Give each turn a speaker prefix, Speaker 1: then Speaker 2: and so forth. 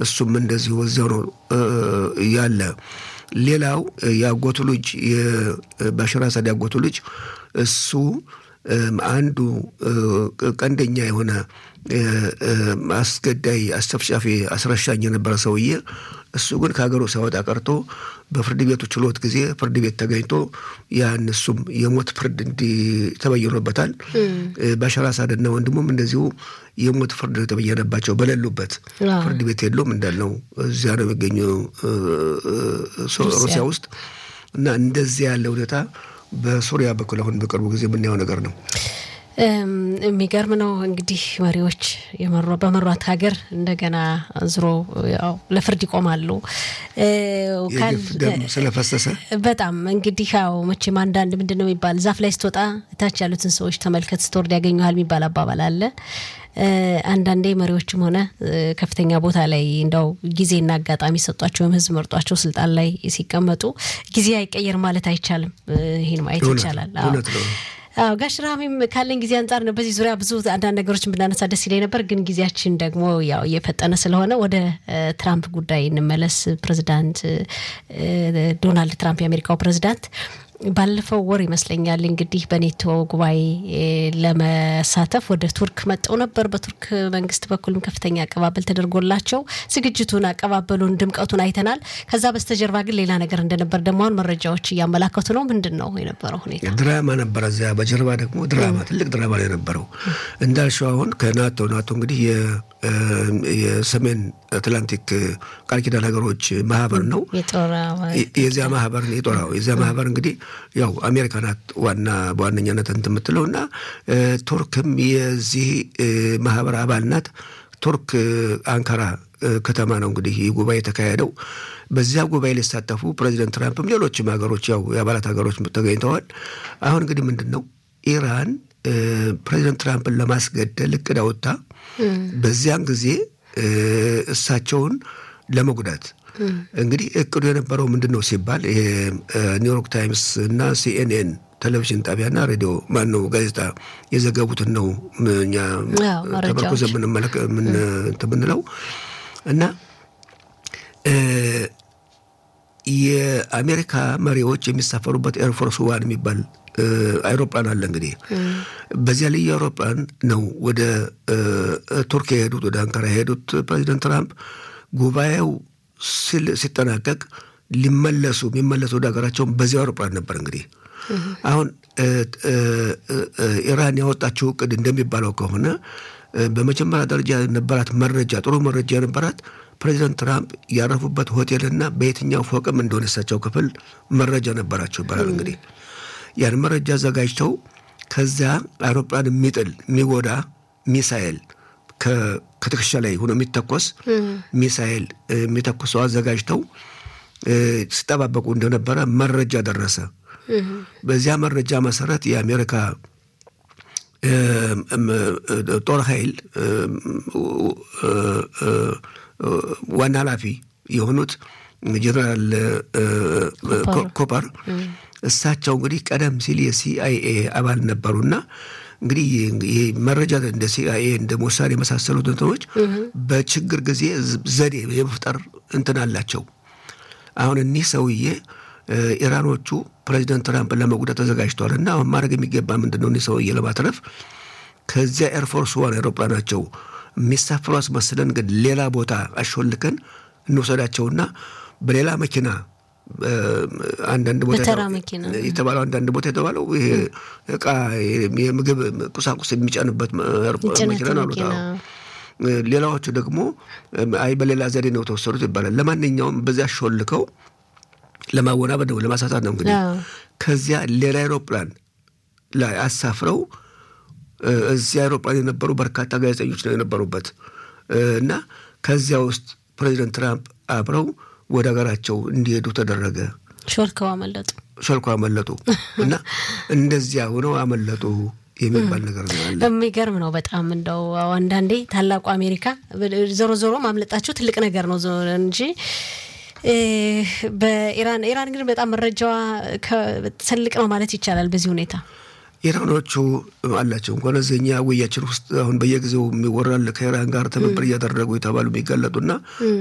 Speaker 1: እሱም እንደዚሁ እዚያው ነው ያለ። ሌላው የአጎቱ ልጅ የባሽር አሳድ ያጎቱ ልጅ እሱ አንዱ ቀንደኛ የሆነ አስገዳይ አስጨፍጫፊ አስረሻኝ የነበረ ሰውዬ እሱ ግን ከሀገሩ ሳይወጣ ቀርቶ በፍርድ ቤቱ ችሎት ጊዜ ፍርድ ቤት ተገኝቶ ያን እሱም የሞት ፍርድ እንዲ ተበየኖበታል። ባሻር አሳድና ወንድሙም እንደዚሁ የሞት ፍርድ የተበየነባቸው በሌሉበት ፍርድ ቤት የለውም እንዳልነው እዚያ ነው የሚገኙ ሩሲያ ውስጥ እና እንደዚያ ያለ ሁኔታ በሱሪያ በኩል አሁን በቅርቡ ጊዜ የምናየው ነገር ነው።
Speaker 2: የሚገርም ነው እንግዲህ መሪዎች በመሯት ሀገር እንደገና ዝሮ ያው ለፍርድ ይቆማሉ።
Speaker 1: ደም ስለፈሰሰ
Speaker 2: በጣም እንግዲህ ያው መቼም አንዳንድ ምንድን ነው የሚባል ዛፍ ላይ ስትወጣ ታች ያሉትን ሰዎች ተመልከት ስትወርድ ያገኘሃል የሚባል አባባል አለ። አንዳንዴ መሪዎችም ሆነ ከፍተኛ ቦታ ላይ እንደው ጊዜና አጋጣሚ ሰጧቸው ወይም ሕዝብ መርጧቸው ስልጣን ላይ ሲቀመጡ ጊዜ አይቀየር ማለት አይቻልም። ይህን ማየት ይቻላል። አዎ ጋሽ ራሚም ካለን ጊዜ አንጻር ነው። በዚህ ዙሪያ ብዙ አንዳንድ ነገሮችን ብናነሳ ደስ ይለኝ ነበር፣ ግን ጊዜያችን ደግሞ ያው እየፈጠነ ስለሆነ ወደ ትራምፕ ጉዳይ እንመለስ። ፕሬዚዳንት ዶናልድ ትራምፕ የአሜሪካው ፕሬዚዳንት ባለፈው ወር ይመስለኛል እንግዲህ በኔቶ ጉባኤ ለመሳተፍ ወደ ቱርክ መጠው ነበር። በቱርክ መንግስት በኩልም ከፍተኛ አቀባበል ተደርጎላቸው ዝግጅቱን፣ አቀባበሉን፣ ድምቀቱን አይተናል። ከዛ በስተጀርባ ግን ሌላ ነገር እንደነበር ደግሞ አሁን መረጃዎች እያመላከቱ ነው። ምንድን ነው የነበረው ሁኔታ?
Speaker 1: ድራማ ነበረ። እዚያ በጀርባ ደግሞ ድራማ፣ ትልቅ ድራማ ነው የነበረው። እንዳልሽው አሁን ከናቶ ናቶ እንግዲህ የሰሜን አትላንቲክ ቃል ኪዳን ሀገሮች ማህበር ነው። የዚያ ማህበር የጦራው የዚያ ማህበር እንግዲህ ያው አሜሪካ ናት ዋና በዋነኛነት እንትን የምትለው እና ቱርክም የዚህ ማህበር አባል ናት። ቱርክ አንካራ ከተማ ነው እንግዲህ ይህ ጉባኤ የተካሄደው። በዚያ ጉባኤ ሊሳተፉ ፕሬዚደንት ትራምፕም ሌሎችም ሀገሮች ያው የአባላት ሀገሮች ተገኝተዋል። አሁን እንግዲህ ምንድን ነው ኢራን ፕሬዚደንት ትራምፕን ለማስገደል እቅድ አውጥታ በዚያን ጊዜ እሳቸውን ለመጉዳት እንግዲህ እቅዱ የነበረው ምንድን ነው ሲባል ኒውዮርክ ታይምስ እና ሲኤንኤን ቴሌቪዥን ጣቢያና ሬዲዮ ማነው ጋዜጣ የዘገቡትን ነው እኛ ተመርኮዘ የምንለው እና የአሜሪካ መሪዎች የሚሳፈሩበት ኤርፎርስ ዋን የሚባል አይሮፕላን አለ። እንግዲህ በዚያ ልዩ አይሮፕላን ነው ወደ ቱርክ የሄዱት ወደ አንካራ የሄዱት ፕሬዚደንት ትራምፕ ጉባኤው ሲጠናቀቅ ሊመለሱ የሚመለሱ ወደ ሀገራቸውን በዚያ አውሮፕላን ነበር። እንግዲህ አሁን ኢራን ያወጣችው እቅድ እንደሚባለው ከሆነ በመጀመሪያ ደረጃ የነበራት መረጃ ጥሩ መረጃ የነበራት ፕሬዚደንት ትራምፕ ያረፉበት ሆቴልና በየትኛው ፎቅም እንደሆነ እሳቸው ክፍል መረጃ ነበራቸው ይባላል። እንግዲህ ያን መረጃ አዘጋጅተው ከዚያ አውሮፕላን የሚጥል የሚጎዳ ሚሳኤል ከትከሻ ላይ ሆኖ የሚተኮስ ሚሳኤል የሚተኩሰው አዘጋጅተው ሲጠባበቁ እንደነበረ መረጃ ደረሰ። በዚያ መረጃ መሰረት የአሜሪካ ጦር ኃይል ዋና ኃላፊ የሆኑት ጀነራል ኮፐር እሳቸው እንግዲህ ቀደም ሲል የሲአይኤ አባል ነበሩና እንግዲህ ይህ መረጃ እንደ ሲአይኤ እንደ ሞሳድ የመሳሰሉት እንትኖች በችግር ጊዜ ዘዴ የመፍጠር እንትን አላቸው። አሁን እኒህ ሰውዬ ኢራኖቹ ፕሬዚደንት ትራምፕን ለመጉዳት ተዘጋጅተዋል እና አሁን ማድረግ የሚገባ ምንድን ነው? እኒህ ሰውዬ ለማትረፍ ከዚያ ኤርፎርስ ዋን አይሮፕላናቸው የሚሳፍሩ አስመስለን ግን ሌላ ቦታ አሾልከን እንውሰዳቸውና በሌላ መኪና አንዳንድ ቦታ የተባለው አንዳንድ ቦታ የተባለው ይሄ እቃ የምግብ ቁሳቁስ የሚጫንበት መኪና ነው አሉት። ሌላዎቹ ደግሞ አይ በሌላ ዘዴ ነው የተወሰዱት ይባላል። ለማንኛውም በዚያ ሾልከው ለማወናበድ ነው ለማሳሳት ነው እንግዲህ ከዚያ ሌላ አይሮፕላን ላይ አሳፍረው እዚህ አይሮፕላን የነበሩ በርካታ ጋዜጠኞች ነው የነበሩበት እና ከዚያ ውስጥ ፕሬዚደንት ትራምፕ አብረው ወደ ሀገራቸው እንዲሄዱ ተደረገ።
Speaker 2: ሾልከው አመለጡ።
Speaker 1: ሾልከው አመለጡ እና እንደዚያ ሆነው አመለጡ የሚባል ነገር ነው ያለ።
Speaker 2: የሚገርም ነው በጣም እንደው አንዳንዴ ታላቁ አሜሪካ ዞሮ ዞሮ ማምለጣቸው ትልቅ ነገር ነው እንጂ በኢራን ኢራን ግን በጣም መረጃዋ ትልቅ ነው ማለት ይቻላል በዚህ ሁኔታ
Speaker 1: ኢራኖቹ አላቸው እንኳን እዚኛ ውያችን ውስጥ አሁን በየጊዜው የሚወራል ከኢራን ጋር ትብብር እያደረጉ የተባሉ የሚጋለጡና